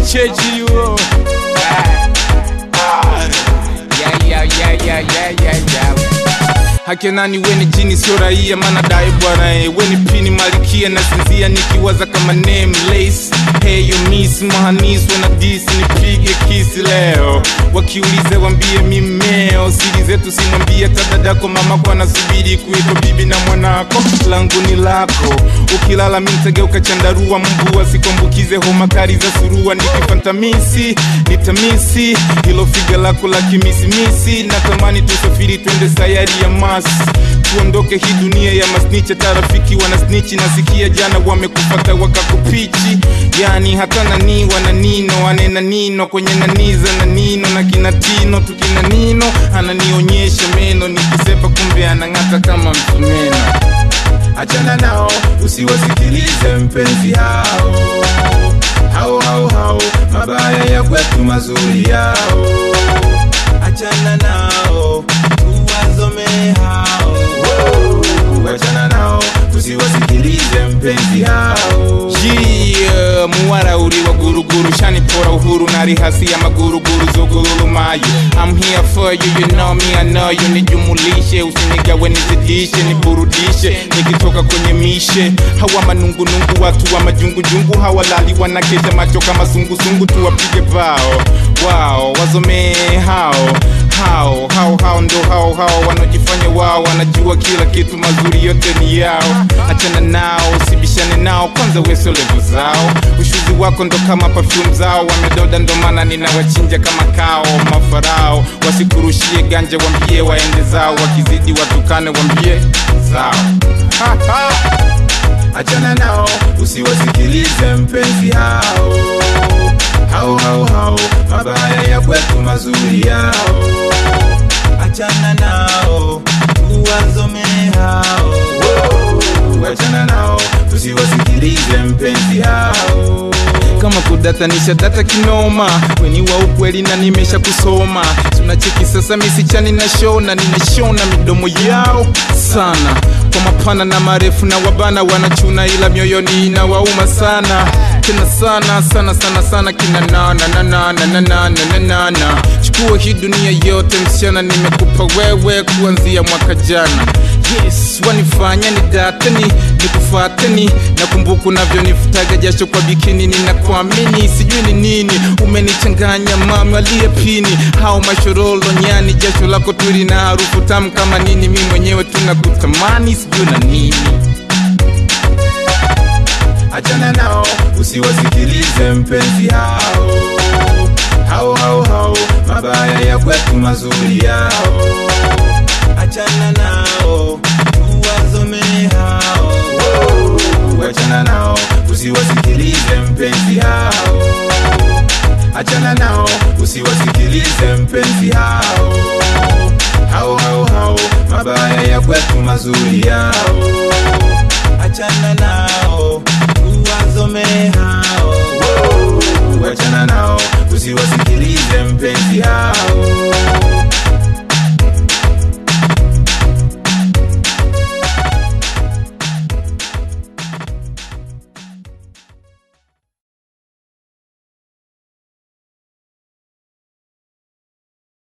uchechi huo Yeah, yeah, yeah, yeah, yeah, yeah, yeah. Haki nani weni jini sio raia mana dai bwana eh. weni pini malikia na sinzia nikiwaza kama nameless hey you miss mahanis wana dis nipige kisi leo wakiuliza wambie mimeo siri zetu simwambie tadadako mama kwa nasubiri kuitwa bibi na mwanako langu ni lako ukilala mintageuka chandarua mbua sikombukize homa kali za surua nikifantamisi nitamisi hilo figa lako la kimisimisi natamani tusafiri twende sayari ya mas tuondoke hii dunia ya masnicha tarafiki wanasnichi nasikia jana wamekufata wakakupichi yani hata nani wana nino anena nino kwenye naniza na nino na kinatino tukina nino ananionyesha meno nikisepa kumbe anang'ata kama msumeno achana nao usiwasikilize mpenzi hao hao hao hao mabaya ya kwetu mazuri yao achana nao tuwazome hao achana nao tusiwasikilize mpenzi hao Yeah, muwara uri wa guruguru shanipora uhuru na rihasi ya maguruguru zogululumayo I'm here for you, you know me, I know you nijumulishe usinigawe nizidishe niburudishe nikitoka kwenye mishe hawa manungunungu watu wa majungujungu hawalali wanakesha macho kama sungusungu tuwapige bao wao wazomee hao hao hao hao ndo hao hao wanaojifanya wao wanajua kila kitu mazuri yote ni yao achana nao usibishane nao kwanza weso levu zao ushuzi wako ndo kama perfume zao wamedoda ndo maana ninawachinja kama kao mafarao wasikurushie ganja wambie waende zao wakizidi watukane wambie zao ha, ha. achana nao usiwasikilize mpenzi hao hao hao hao mabaya ya kwetu mazuri yao achana nao tuwazome hao achana nao tusiwasikilize mpenzi hao kama kudatanisha data kinoma weni wa ukweli na nimesha kusoma tunacheki sasa misichani na shona ninashona midomo yao sana kwa mapana na marefu na wabana wanachuna ila mioyoni inawauma sana tena sana sana sana sana kina nana na nana na nana na nana chukua hii dunia yote msichana nimekupa wewe kuanzia mwaka jana yes wanifanya ni dateni nikufateni nakumbuka unavyonifutaga jasho kwa bikini ninakuamini sijui ni nini umenichanganya mami aliye pini hao mashorolo nyani jasho lako tuli na harufu tamu kama nini mi mwenyewe tunakutamani sijui na nini achana nao usiwasikilize mpenzi hao hao hao hao mabaya ya kwetu mazuri yao achana nao tuwazome hao achana nao usiwasikilize mpenzi hao achana nao usiwasikilize mpenzi hao hao hao hao mabaya ya kwetu mazuri yao